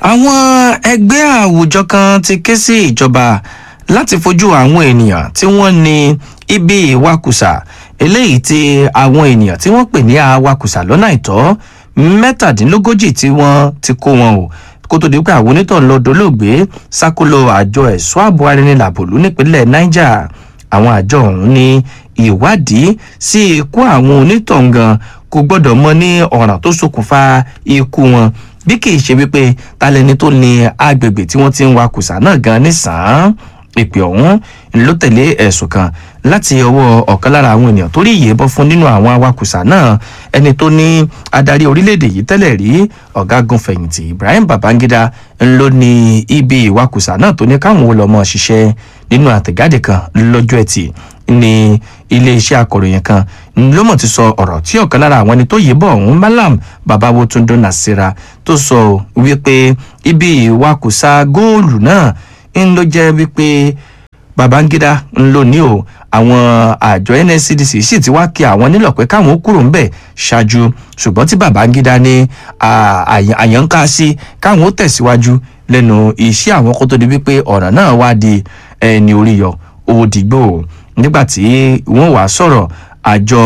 àwọn ẹgbẹ́ àwùjọ kan ti ké sí ìjọba láti fojú àwọn ènìyàn tí wọ́n ní ibi ìwakùsà eléyìí tí àwọn ènìyàn tí wọ́n pè ní awakùsà lọ́nà àìtọ́ mẹ́tàdínlógójì tí wọ́n ti kó wọn o kó tó di pé àwọn onítàn lọ dolóògbé sákòlò àjọ ẹ̀ṣọ́ ààbò arìnrìnlàbòlú nípínlẹ̀ niger àwọn àjọ ọ̀hún ní ìwádìí sí ikú àwọn onítàn gan kò gbọ́dọ̀ mọ ní ọ̀ràn tó ṣokùnfà ikú wọn bí kì í ṣe wípé talẹni tó ní agbègbè tí wọ́n ti ń wakùsà náà gan nísàn-án ìpè ọ̀hún ló tẹ̀lé ẹ̀sùn kan láti ọwọ́ ọ̀kan lára àwọn ènìyàn tó rí ìyẹ́bọ́ fún nínú àwọn awakùsà náà ẹni tó ní adarí orílẹ̀-èdè yìí tẹ́lẹ̀ rí ọ̀gágun fẹ̀yìntì ibrahim babangida ló ní ibi ìwakùsà náà tó ní káwọn olọ́mọ ṣiṣẹ́ nínú àtẹ̀jáde kan lọ́jọ́ ẹtì ní iléeṣẹ́ akọ̀ròyìn kan ló mọ̀ ti sọ ọ̀rọ̀ tí ọ̀kan lára àwọn ẹni tó yìnbọn ọ̀hún malam babawo tundo nasira tó sọ wípé ibi ìwakùsà góòlù náà ń ló jẹ́ wípé babangida ń lò ní o àwọn àjọ nscdc sì ti wá kí àwọn nílò pé káwọn kúrò ńbẹ ṣáájú ṣùgbọ́n tí babangida ní àyànká sí káwọn ó tẹ̀síwájú lẹ́nu iṣẹ́ àwọn kó tó di wípé ọ̀ràn náà wá di ẹni orí yọ òdìgbò nígbà tí wọ́n wàá sọ̀rọ̀ àjọ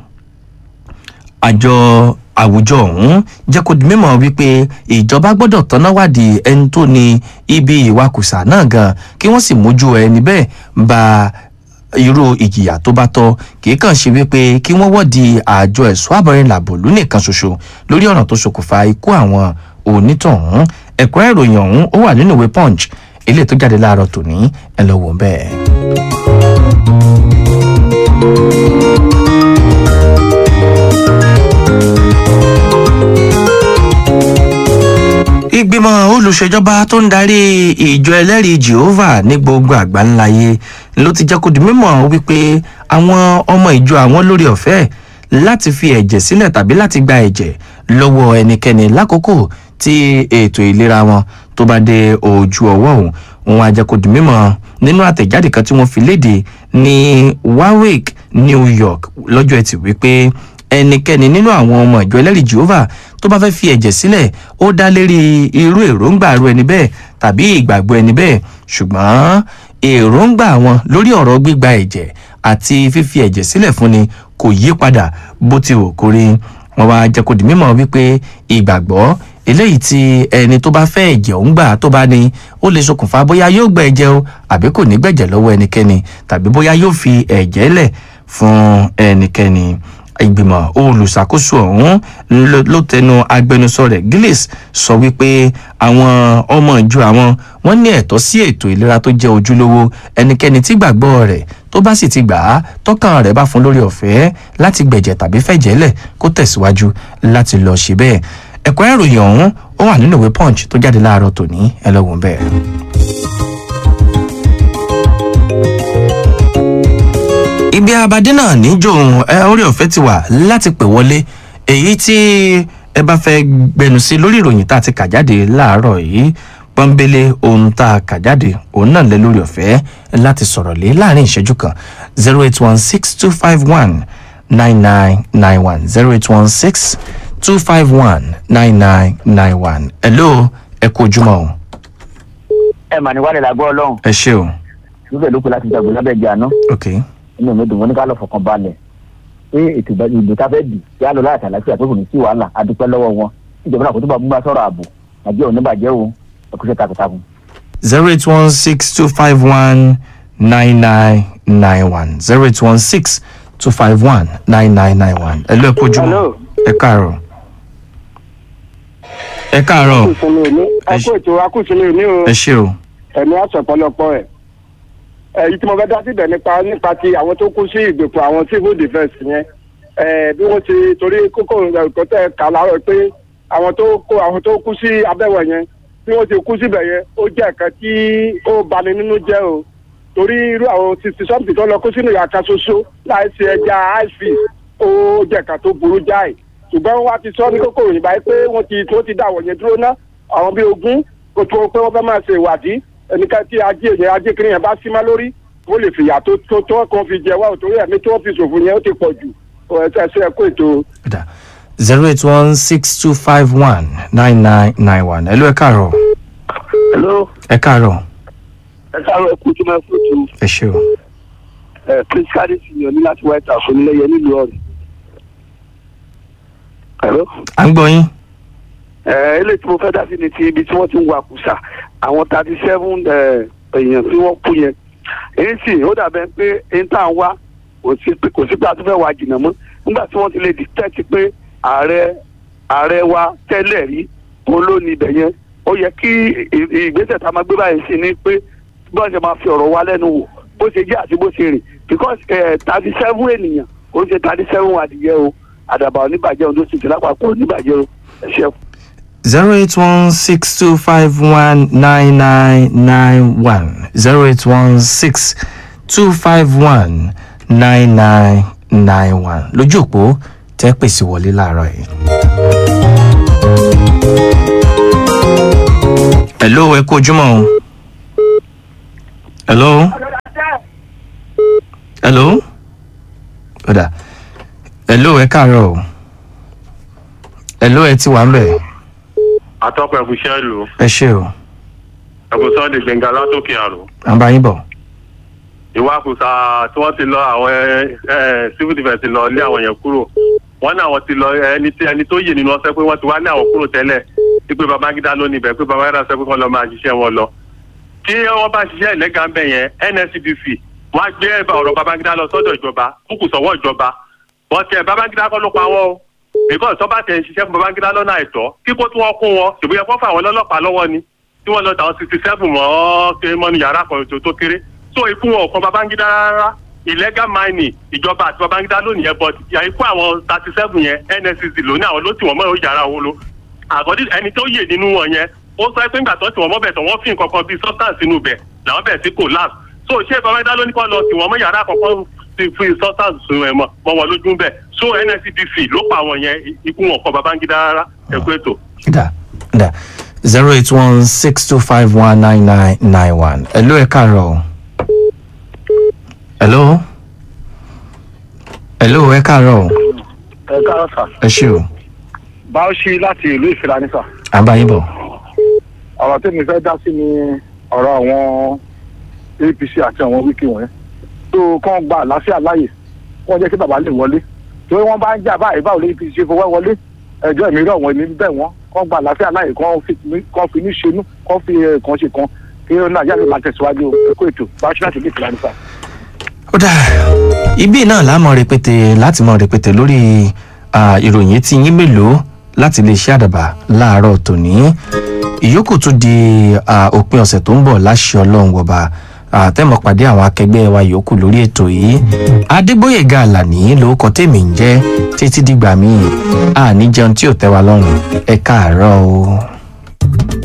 àjọ àwùjọ ọ̀hún jẹ́ kó di mímọ̀ wípé ìjọba gbọ́dọ̀ tọ́ná wádìí ẹni tó ní ibi ìwakùsà náà gan kí wọ́n sì mójú ẹni bẹ́ẹ̀ ba irú ìjìyà tó bá tọ́ kìí kàn ṣe wípé kí wọ́n wọ́ọ̀dì àjọ ẹ̀ṣọ́ àbọ̀rin làbòlú nìkan ṣoṣo lórí ọ̀nà tó ṣokùnfà ikú àwọn onítọ̀hún ẹ̀kọ́ ìròyìn ọ̀hún ó wà nínú ìwé punch eléyìí tó jáde láàárọ̀ tòní ẹ lọ wò bẹ́ẹ̀. ìgbìmọ̀ olùṣèjọba tó ń darí ìjọ ẹlẹ́rìí jehovah ní gbogbo àgbáńláyé ló ti jẹ́ kó di mímọ̀ wípé àwọn ọmọ ìjọ àwọn lórí ọ̀fẹ́ láti fi ẹ̀jẹ̀ sílẹ̀ tàbí láti gba ẹ̀jẹ̀ lọ́wọ́ ẹnikẹ́ni lákòókò tí ètò ìlera wọn tó bá dé ojú ọwọ́ òun wọn á jẹ́ kó di mímọ̀ nínú àtẹ̀jáde kan tí wọ́n fi léde ní warwick new york lọ́jọ́ ẹtì wípé ẹnikẹ́ni nínú àwọn ọmọ ìjọ ẹlẹ́rìí jehovah tó bá fẹ́ fi ẹ̀jẹ̀ sílẹ̀ ó dá lérí irú èròǹgbà ru ẹni bẹ́ẹ̀ tàbí ìgbàgbọ́ ẹni bẹ́ẹ̀ ṣùgbọ́n èròǹgbà wọn lórí ọ̀rọ̀ gbígba ẹ̀jẹ̀ àti fífi ẹ̀jẹ̀ sílẹ̀ fúnni kò yí padà bó ti wò kórí wọn wá jẹ́ kó di mímọ̀ wípé ìgbàgbọ́ eléyìí tí ẹni tó bá fẹ́ ẹ̀jẹ̀ òun gbà tó bá ní ó lè ṣokùnfà bóyá yóò gba ẹ̀jẹ̀ o àbí kò ní gbẹ̀jẹ̀ lọ́wọ́ ẹnikẹ́ni tàbí bóyá yóò fi ẹ̀jẹ̀ lẹ̀ fún ẹnikẹ́ni ìgbìmọ̀ olùṣàkóso ọ̀hún ló tẹnu agbẹnusọ rẹ̀ gillis sọ wípé àwọn ọmọ ìjọ àwọn wọn ní ẹ̀tọ́ sí ètò ìlera tó jẹ́ ojúlówó ẹnikẹ́ni tí gbàgbọ́ rẹ̀ tó bá sì ti gbà á tọ́kàn rẹ̀ bá fún lórí ọ̀fẹ́ láti gbẹ̀jẹ̀ tàbí fẹ̀jẹ̀lẹ̀ kó tẹ̀síwájú láti lọ ṣe bẹ́ẹ̀ ẹ̀kọ́ ìròyìn ọ̀hún ó wà nínú ìwé punch tó jáde láàárọ̀ tòní ẹ lọ́wọ́n bẹ́ẹ̀. ibi abadé náà níjòhun ẹ orí ọ̀fẹ́ ti wà láti pè wọlé èyí tí ẹ bá fẹ́ gbẹnu sí lórí ìròyìn tá a ti kà jáde láàárọ̀ yìí pọ́nbélé ohun tá a kà jáde òun náà lẹ lórí ọ̀fẹ́ láti sọ̀rọ̀ lé láàrin ìṣẹ́jú kan zero eight one six two five one nine nine nine one zero eight one six two five one nine nine nine one hello ẹ kú ojúmọ́ o. ẹ mà ní wàlẹ̀ làgbọ́ ọlọ́run ẹ ṣé o. níbẹ̀ ló kù láti dàgbò lábẹ́ ìjà náà ok inú mi dùn wọn ní ká lọ fọkàn balẹ̀ pé ètò ìbò tá a fẹ́ dì kí á lọ láti àlàáfíà tó kù ní sí wàhálà a dúpẹ́ lọ́wọ́ wọn ìjọba náà kò tó bá mú bá sọ̀rọ̀ ààbò àjẹ́ òní bàjẹ́ o ẹkúṣẹ́ takuntakun. zero eight one six two five one nine nine nine one zero eight one six two five one nine nine nine one ẹ lọ ẹ kú ojúmọ́ Hello. ẹ káàárọ̀ ẹ káàárọ̀ akúsùnmí òní akú ètò akúsùnmí òní o ẹ ṣé o ẹ̀mí àṣọpọ̀lọpọ̀ ẹ̀ èyí tí mo fẹ́ dá síbẹ̀ nípa nípa ti àwọn tó kú sí ìgbèkùn àwọn civil defence yẹn ẹ̀ bí wọ́n ti torí kókó ẹ̀kọ́ tẹ̀ ká láàárọ̀ pé àwọn tó kó àwọn tó kú sí abẹ́wẹ̀ yẹn bí wọ́n ti kú síbẹ̀ yẹn ó jẹ́ nǹkan tí ó bani nínú jẹ́ o torí irú àwọn sixty something tó lọ kó sínú ìyá kan ṣoṣo láì ṣe ẹja ice fish ó jẹ́ nǹkan tó burú jáì ṣùgbọ́n wọ́n á ti sọ ní kókó òyìnbá yìí pé wọ́n ti tó ti dáwọ̀ yẹn dúró ná àwọn bíi ogún kò tó pé wọ́n fẹ́ máa ṣe ìwádìí ẹnìkan tí ajé yẹn ajé kiri yẹn bá sí má lórí ó lè fìyà tó tó tó kàn fi jẹ wá ò torí ẹ̀mí tó fi ṣòfò yẹn ó ti pọ̀ jù ẹ̀ ṣe ẹ̀kọ́ ètò. zero eight one six two five one nine nine nine one ẹ lọ ẹ káàárọ̀ hello ẹ káàárọ̀ ẹ káàárọ̀ ẹ kú ojúmọ́ ẹ kú ojú ẹ ṣe o ẹ prince kadi senior ní láti white house onílẹ̀yẹ nílùú ọ̀rẹ́. hello à ń gbọ́ yín ẹ eléyìí tí mo fẹ́ dá sí ni ti ibi tí wọ́n ti ń wa kùsà àwọn thirty seven èèyàn tí wọ́n kú yẹn èyí sì ó dàbẹ̀ pé èyí tá à ń wá kò sí pé kò sí pé a tún fẹ́ wá jìnnà mọ́ nígbà tí wọ́n ti lè detect pé ààrẹ ààrẹ wa tẹ́lẹ̀ rí òun ló ní ibẹ̀ yẹn ó yẹ kí ì- ìgbésẹ̀ tá a máa gbé báyìí sí ni pé bọ́n ṣe máa fi ọ̀rọ̀ wa lẹ́nu wò bó ṣe jẹ́ àti bó ṣe rìn because thirty seven ènìyàn kò ń ṣe thirty seven adìyẹ o àdàbà oníbàjẹ́ ohun tó sì ti lápapọ̀ oníbàjẹ́ o ẹ ṣe zero eight one six two five one nine nine nine one zero eight one six two five one nine nine nine one lójú òpó tẹ́ pèsè wọlé láàárọ̀ yìí. hello ẹ kú ojúmọ́ o. hello. hello. ọ̀dà hello ẹ káàárọ̀ o. hello ẹ ti wà ń bẹ̀ atọ́pọ̀ ẹ̀kúṣẹ́ ìlú ẹ ṣe o ẹ̀kúṣọ́ di gbẹ̀ngà látòkè àrò à ń bá yín bọ̀. ìwakùsà tí wọ́n ti lọ àwọn ẹ, ẹ, civil defence lọ lé àwọn yẹn kúrò wọ́n ní àwọn ti lọ ẹni tí ẹni tó yè nínú ọsẹ pé wọ́n ti wá ní àwọn kúrò tẹ́lẹ̀ wípé babangida ló níbẹ̀ pé babangida sọ pé kọ́ lọ máa ṣiṣẹ́ wọn lọ tí wọ́n bá ṣiṣẹ́ ìlẹ́gà ń bẹ̀ yẹn nscdc wọ́n á gbé ọ̀rọ̀ babangida lọ sọ́dọ̀ ìjọba kúkú sọ́wọ́ ìjọba wọ́n tiẹ̀ babangida kọ́ ló pa wọ́n o because tó bá tẹ̀ ń ṣiṣẹ́ fún babangida lọ́nà àìtọ́ kíkó tí wọ́n kún wọn ṣùgbọ́n yẹ kó fà wọ́n lọ́lọ́pàá lọ́wọ́ ni tí wọ́n lọ tàwọn sixty seven mọ́ ké mọ́nu yàrá kan tó tó kéré so ikú wọn ò kan babangida rárá illegal mining ìjọba àti babangida lónìí yẹn but ikú àwọn thirty seven yẹn nscc lónìí àwọn ló tì wọ́n mọ́ yàrá owó lo àkọ́dí ẹni tó yè nínú wọn yẹn ó sọ pé ńgbà tó tì wọ́n mọ́ bẹ̀ tó wọ́n fi nǹkan kan bíi substance inú bẹ̀ làwọn bẹ̀ sí collapse so ṣé babangida ló ní kọ́ lọ tì wọ́n mọ́ yàrá àkọ́kọ́ ti fi substance sun ẹ̀ mọ́ mọ́ wọn lójú bẹ̀ so nscdc ló pa àwọn yẹn ikú wọn kọ babangida rárá ẹ̀kú ètò. da da zero eight one six two five one nine nine nine one hello ẹ káàárọ̀ o. hello hello ẹ káàárọ̀ o. ẹ káàárọ̀ sà ẹ ṣe o báwọ̀ṣì láti ìlú ìfìlàní sà à ń bá yín bọ̀. ọ̀rọ̀ tí mi fẹ́ dá sí ni ọ̀rọ̀ àwọn apc àti àwọn wíkì wọ̀nyẹn tó kàn gba àlàáfíà láàyè wọ́n jẹ́ kí bàbá lè wọlé torí wọ́n bá ń jà báyìí báwo lè apc ṣe fọwọ́ wọlé ẹjọ́ ìmí rọ̀ wọ́n ní bẹ́ẹ̀ wọ́n kàn gba àlàáfíà láàyè kàn fi kàn fi ní ṣenú kàn fi eh, kàn ṣe kan kí nàìjíríà lè máa tẹ̀síwájú ẹ̀kọ́ ètò báwọ̀ṣì láti ìlú ìfìlàní sà. ó dà ibi náà la mọ̀ rẹpẹtẹ láti mọ̀ rẹpẹtẹ lórí ah, ìròyìn tí yín mélòó láti lè ṣe àdàbà láàárọ̀ tòní ìyókù tún di ah, òpin ọ̀sẹ̀ tó ń bọ̀ láṣẹ ọlọ́run wọba àtẹ̀mọ̀ pàdé àwọn akẹgbẹ́ wa yòókù lórí ètò yìí adégbòyèga àlàní lórúkọ tèmi ń jẹ́ títí dìgbà míì àní jẹun tí ò tẹ́ wa lọ́rùn ẹ káàárọ̀ o.